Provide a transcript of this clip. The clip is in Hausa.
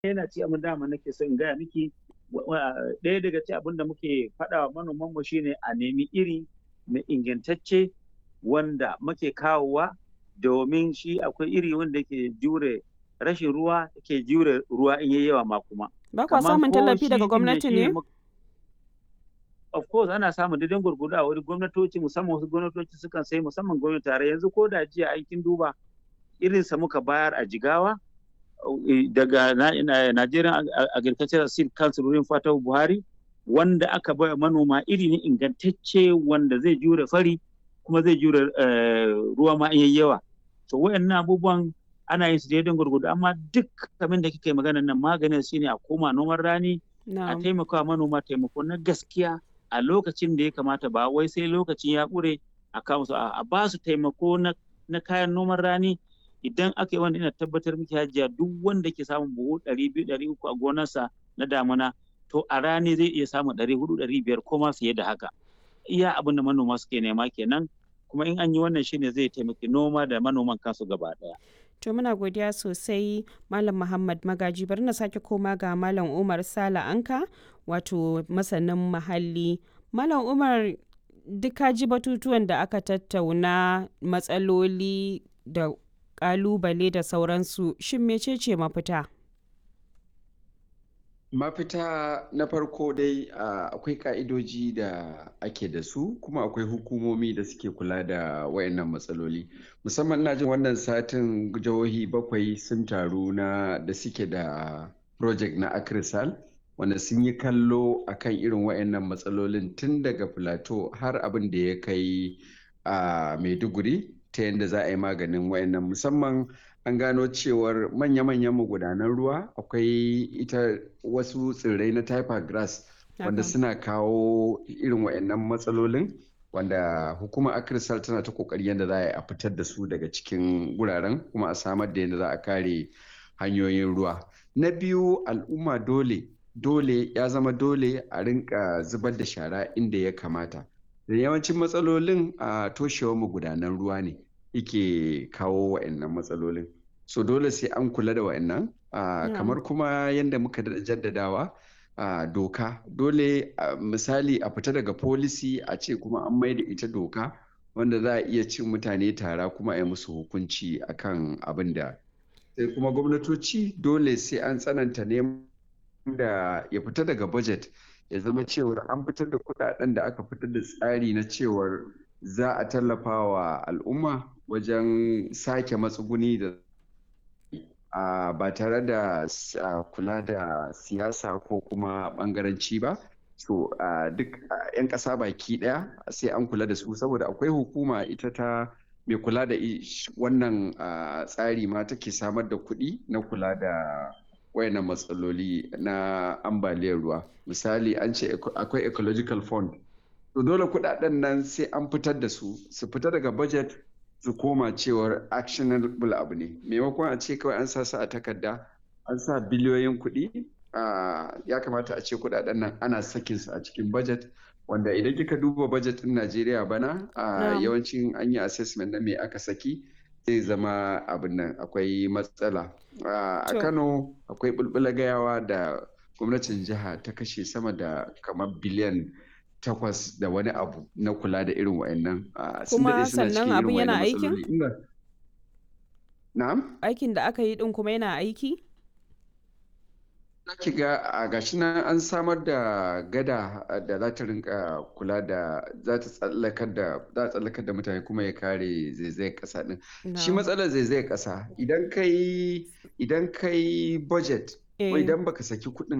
yana ci abin dama nake so in gaya miki ɗaya daga ci abin da muke faɗa wa manoman mu shine a nemi iri mai ingantacce wanda muke kawowa domin shi akwai iri wanda ke jure rashin ruwa ke jure ruwa in yayi yawa ma kuma ba kwa samun tallafi daga gwamnati ne of course ana samun daidan gurgudu a wani gwamnatoci musamman wasu gwamnatoci sukan sai musamman gwamnati tare yanzu ko da jiya aikin duba irinsa muka bayar a jigawa daga Nigerian Agricultural Seed Council wurin Fatahu Buhari wanda aka baya manoma iri ne ingantacce wanda zai jure fari kuma zai jure ruwa ma in yawa to wayannan abubuwan ana yin su daidan gurgudu amma duk abin da kike magana nan maganin shine a koma noman rani a taimaka manoma taimako na gaskiya a lokacin da ya kamata ba wai sai lokacin ya ƙure a kawo su a ba su taimako na kayan noman rani idan aka yi wanda ina tabbatar miki hajiya duk wanda ke samun buhu ɗari biyu ɗari uku a gonarsa na damuna to a rani zai iya samun ɗari hudu ɗari biyar ko ma fiye da haka iya abin da manoma suke nema kenan kuma in an yi wannan shine zai taimaki noma da manoman kansu gaba ɗaya. To muna godiya sosai Malam Muhammad Magaji bari na sake koma ga Malam Umar Sala Anka wato masanin muhalli. Malam Umar duka ji batutuwan da aka tattauna matsaloli da kalubale da sauransu shin mecece mafita? mafita na farko dai akwai ka'idoji da ake da su kuma akwai hukumomi da suke kula da wayannan matsaloli musamman na jin wannan satin jihohi bakwai sun taru na da suke da project na akrisal wanda sun yi kallo akan irin wayannan matsalolin tun daga plateau har abin da ya kai a maiduguri ta yadda za a yi maganin wayannan musamman an gano cewar manya-manyan magudanan ruwa akwai ita wasu tsirrai na typer grass wanda suna kawo irin wayannan matsalolin wanda hukumar akrisal tana ta kokari yadda za a yi a fitar da su daga cikin wuraren kuma a samar da yadda za a kare hanyoyin ruwa na biyu al'umma dole dole ya zama dole a rinka zubar da shara inda ya kamata da yawancin matsalolin a toshewar magudanan ruwa ne yake kawo wa'annan matsalolin so dole sai an kula da wa'annan kamar kuma yadda muka jaddadawa doka dole misali a fita daga policy a ce kuma an mai da ita doka wanda za a iya cin mutane tara kuma a yi musu hukunci akan abin da sai kuma gwamnatoci dole sai an tsananta neman da ya fita daga budget ya zama cewar an fitar da kudaden da aka fitar da tsari na cewar za a tallafa wa al'umma wajen sake matsuguni da ba tare da kula da siyasa ko kuma bangaranci ba so duk 'yan ƙasa baki ɗaya sai an kula da su saboda akwai hukuma ita ta mai kula da wannan tsari ma take samar da kuɗi na kula da wayannan matsaloli na ambaliyar ruwa misali an ce akwai ecological fund to dole kudaden nan sai an fitar da su su fita daga budget su koma cewar actionable abu ne maimakon a ce kawai an sa su a takarda an sa biliyoyin kuɗi ya kamata a ce kudaden nan ana sakin su a cikin budget wanda idan kika duba budget din Najeriya bana yawancin an yi assessment na me aka saki zai zama abin nan akwai matsala a kano akwai bulbula gayawa da gwamnatin jiha ta kashe sama da kamar biliyan takwas da wani abu na kula da irin wa'annan kuma sannan abin yana aikin na'am aikin da aka yi din kuma yana aiki ki ga a gashi nan an samar da gada da za ta rinka kula da za ta tsallakar da za tsallakar da mutane kuma ya kare zaizayar kasa din shi matsalar zaizayar kasa idan kai idan kai budget ko idan baka saki kuɗin